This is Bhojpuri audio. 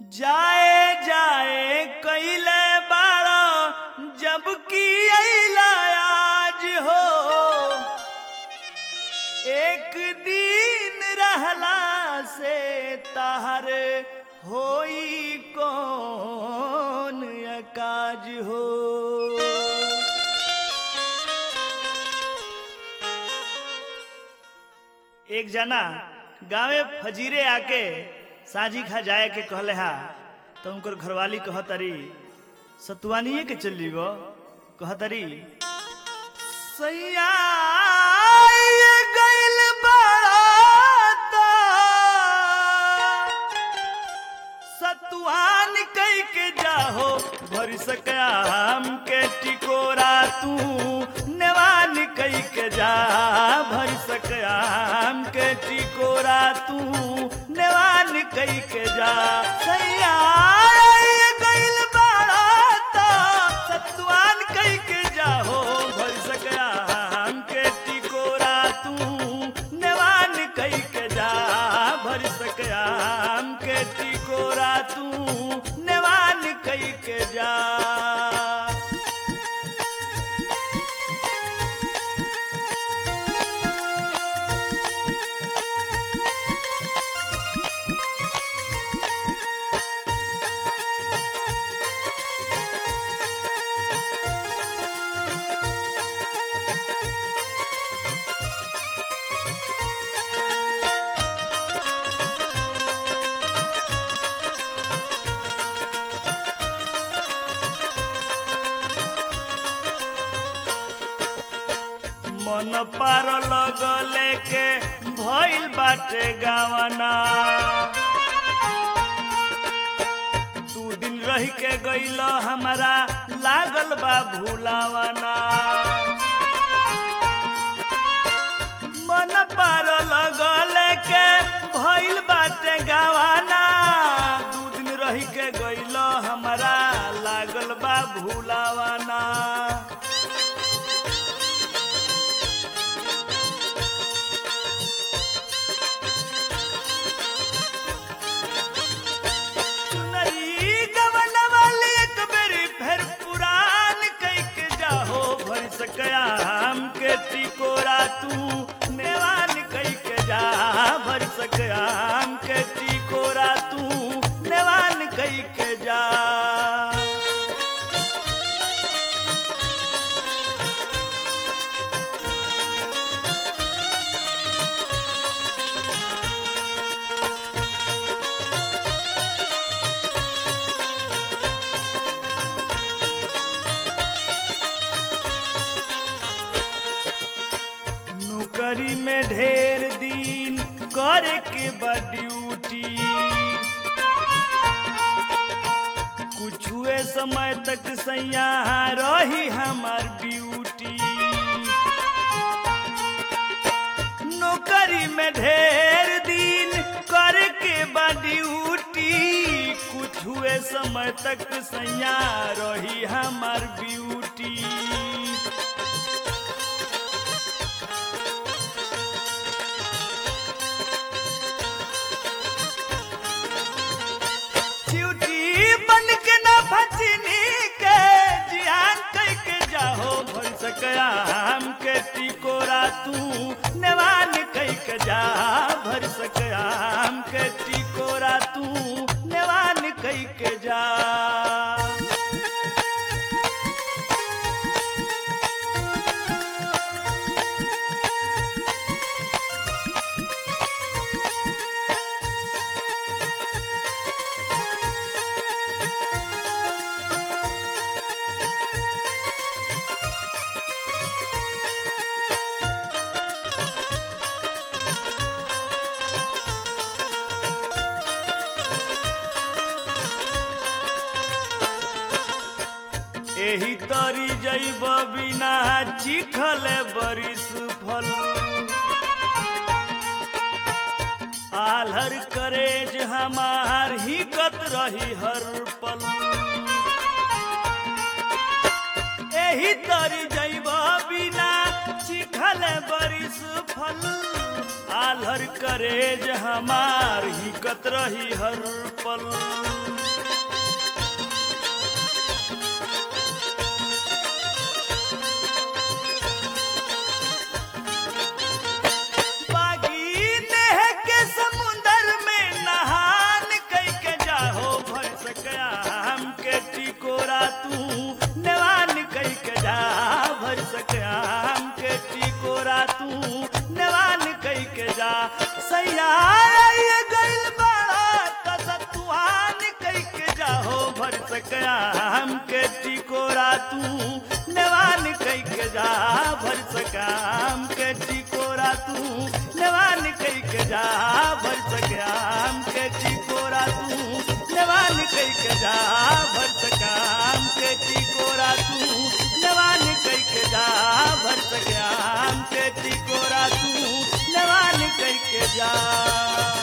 जाए जाए कैले बारो जबकि अइला आज हो एक दिन रहला से ताहर होई कौन अकाज हो एक जना गांवे फजीरे आके साजी खा जाए के कहले हा तो उनकर घरवाली कहतरी सतुआनिए के चली गो कहतरी सैया ये गइल बारात, सतुआन कई के जाहो भर सकया हम के टिकोरा तू नेवान कई के जा भर सकया हम के टिकोरा तू नेवान कई के जा सैया ये गइल बारात, सतुआन कई के जाहो भर सकया हम के टिकोरा तू नेवान कई के जा भर सकया हम के टिकोरा तू नेवान कई के जा मन पार लगले के भइल बाटे गावना दू दिन रह के गइल हमारा लागल बा भूलावना मन पार लगले के भइल बाटे गावना दू दिन रह के गइल हमारा लागल बा भूलावना चुनरी गवन वाली एक बेरी फिर पुरान कई के जाहो भर सकया हम के टिकोरा तू नेवान कई के जा भर सकया हम के टिकोरा तू नेवान कई के जा नौकरी में ढेर दिन करे के बा ड्यूटी कुछुए समय तक सैया रही हमार ड्यूटी नौकरी में ढेर दिन करे के बा ड्यूटी कुछुए समय तक सैया रही हमार ब्यूटी च्यूटी बन के ना भचनी के जियान कह के जाहो भर सकया हम के टिकोरा तू नेवान कह के जा भर सकया हम के टिकोरा तू नेवान कह के जा एही तरी जैब बिना चिखल बरिस फल आलहर करेज हमार हिकत रही हर पल एही तरी जैब बिना चिखल बरिस फल आलहर करेज हमार हिकत रही हर पल सकयाम के टिकोरा तू नेवान कई के जा भर सकाम के टिकोरा तू नेवान कई के जा भर सकाम के टिकोरा तू नेवान कई के जा भर सकाम के टिकोरा तू नेवान कई के जा भर सकाम के टिकोरा तू नेवान कई के जा